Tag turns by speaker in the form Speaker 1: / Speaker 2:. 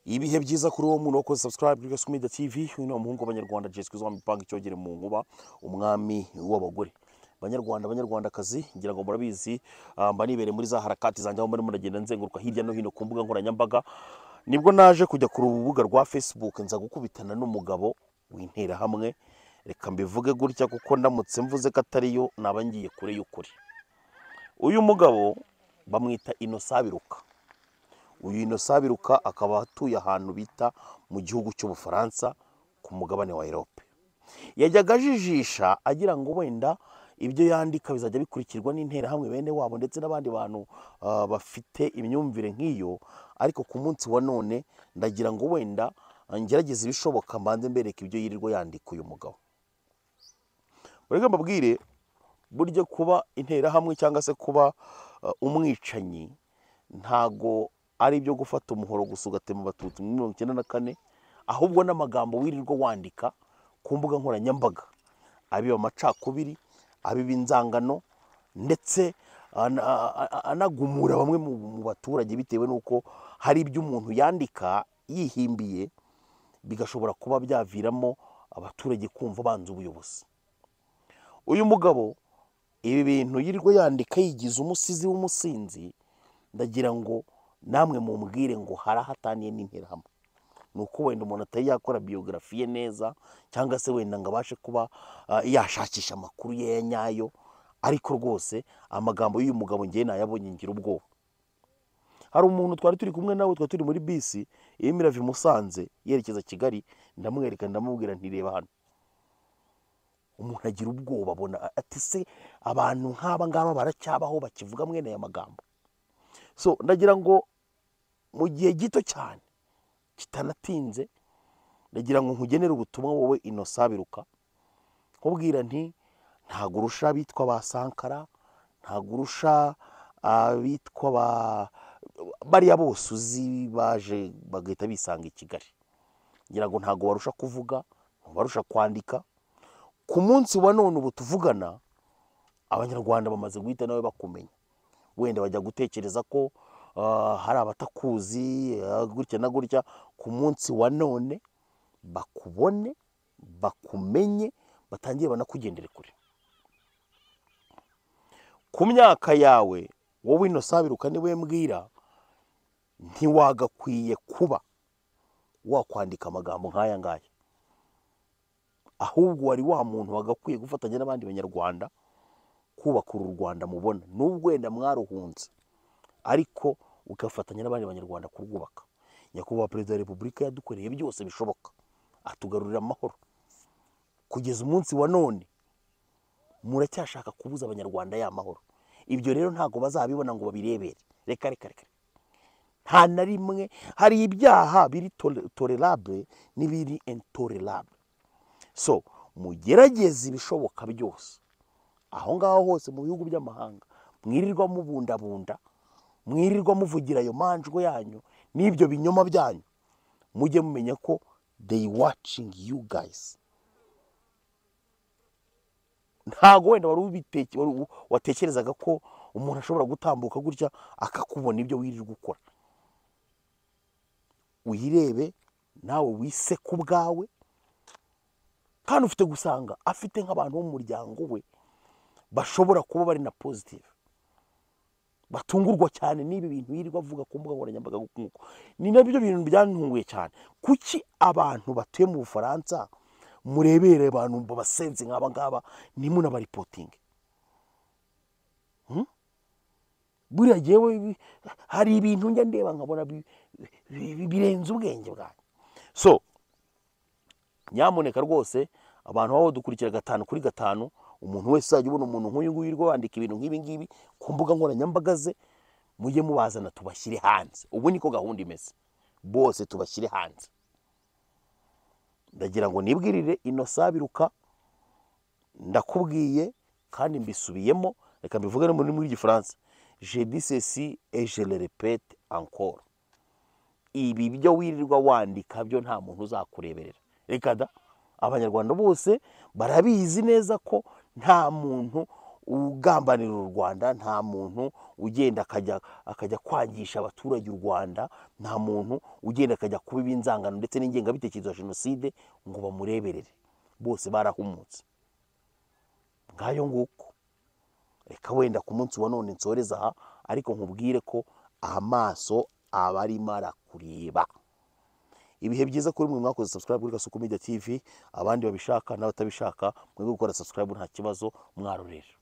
Speaker 1: ibihe byiza kuri uwo muntu wakoze subscribe kuri Gasogi Media TV uyu ni umuhungu w'abanyarwanda Jesco Zwa Mipanga icyogere mu nkuba umwami w'abagore banyarwanda banyarwandakazi ngira ngo murabizi ah, mba nibereye muri za harakati zanjye aho muri muragenda nzenguruka hirya no hino ku mbuga nkoranyambaga nibwo naje kujya ku rubuga rwa Facebook nza gukubitana n'umugabo w'interahamwe reka mbivuge gutya kuko ndamutse mvuze ko atariyo naba ngiye kure y'ukuri uyu mugabo bamwita inosabiruka uyu inosabiruka akaba atuye ahantu bita mu gihugu cy'ubufaransa ku mugabane wa erope yajyaga ajijisha agira ngo wenda ibyo yandika bizajya bikurikirwa n'interahamwe bene wabo ndetse n'abandi bantu ah, bafite imyumvire nk'iyo ariko ku munsi wa none ndagira ngo wenda ah, ngerageze ibishoboka mbanze mbereke ibyo yirirwa yandika uyu mugabo mureke mbabwire burya kuba interahamwe cyangwa se kuba ah, umwicanyi ntago ari ibyo gufata umuhoro gusa ugatema abatutsi muri mirongo icyenda na kane ahubwo n'amagambo wirirwa wandika ku mbuga nkoranyambaga abiba amacakubiri abiba inzangano ndetse ana- a- a- anagumura bamwe mu mu baturage bitewe n'uko hari ibyo umuntu yandika yihimbiye bigashobora kuba byaviramo abaturage kumva banze ubuyobozi uyu mugabo ibi bintu yirirwa yandika yigize umusizi w'umusinzi ndagira ngo namwe mumbwire ngo hari aho ataniye n'interahamwe ni uko wenda umuntu atari yakora biyogarafi ye neza cyangwa se wenda ngo abashe kuba ah, yashakisha amakuru ye ya nyayo ariko rwose amagambo y'uyu mugabo ngewe nayabonye ngira ubwoba hari umuntu twari turi kumwe nawe twari turi muri bisi irimo irava i Musanze yerekeza Kigali ndamwereka ndamubwira ntireba hano umuntu agira ubwoba abona ati se abantu nk'aba ngaba baracyabaho bakivuga mwene aya magambo so ndagira ngo mu gihe gito cyane kitanatinze ndagira ngo nkugenere ubutumwa wowe inosabiruka nkubwira nti ntabwo urusha abitwa ba sankara ntabwo urusha abitwa ba bariya bose uzi baje bagahita bisanga i kigali ngira ngo ntabwo barusha kuvuga ntibarusha kwandika ku munsi wa none ubu tuvugana abanyarwanda bamaze guhita nawe bakumenya wenda bajya gutekereza ko ah, hari abatakuzi ah, gutya na gutya ku munsi wa none bakubone bakumenye batangiye banakugendere kure ku myaka yawe wowe ino sabiruka niwe mbwira ntiwagakwiye kuba wakwandika amagambo nk'aya ngaya ahubwo wari wa muntu wagakwiye gufatanya n'abandi banyarwanda kubaka uru Rwanda mubona nubwo wenda mwaruhunze ariko ugafatanya n'abandi banyarwanda kurwubaka nyakubahwa perezida wa repubulika yadukoreye byose bishoboka atugarurira amahoro kugeza umunsi wa none muracyashaka kubuza abanyarwanda ya mahoro ibyo rero ntabwo bazabibona ngo babirebere reka reka reka nta na rimwe hari ibyaha biri tole- tolerable n'ibiri intolerable so mugerageze ibishoboka byose aho ngaho hose mu bihugu by'amahanga mwirirwa mubundabunda mwirirwa muvugira ayo manjwe yanyu n'ibyo binyoma byanyu mujye mumenya ko they watching you guys ntago wenda wari ubiteke- wari u- watekerezaga ko umuntu ashobora gutambuka gutya akakubona ibyo wirirwa ukora uyirebe nawe wise ku bwawe kandi ufite gusanga afite nk'abantu bo mu muryango we bashobora kuba bari na positive batungurwa cyane n'ibi bintu yirirwa avuga ku mbuga nkoranyambaga nk'uko ni nabyo bintu byantunguye cyane kuki abantu batuye mu bufaransa murebere abantu babasenzi nk'aba ngaba ntimunabaripotinge Hmm? buriya jyewe ibi- hari ibintu njya ndeba nkabona bi- bi- bi- birenze ubwenge bwanjye so nyamuneka rwose abantu baba badukurikira gatanu kuri gatanu umuntu wese uzajya ubona umuntu nk'uyu nguyu wirirwa wandika ibintu nk'ibi ngibi ku mbuga nkoranyambaga ze mujye mubazana tubashyire hanze ubu niko gahunda imeze bose tubashyire hanze ndagira ngo nibwirire inosabiruka ndakubwiye kandi mbisubiyemo reka mbivuge no mu rurimi rw'igifaransa je dis ceci et je le répète encore ibi byo wirirwa wandika byo nta muntu uzakureberera reka da abanyarwanda bose barabizi neza ko nta muntu ugambanira u rwanda nta muntu ugenda akajya akajya kwangisha abaturage u rwanda nta muntu ugenda akajya kubiba inzangano ndetse n'ingengabitekerezo ya jenoside ngo bamureberere bose barahumutse ngayo nguko reka wenda ku munsi wa none nsoreza aha ariko nkubwire ko amaso aba arimo arakureba ibihe byiza kuri mwe mwakoze subscribe kuri Gasuku Media TV abandi babishaka n'abatabishaka mwebwe gukora subscribe nta kibazo mwarorera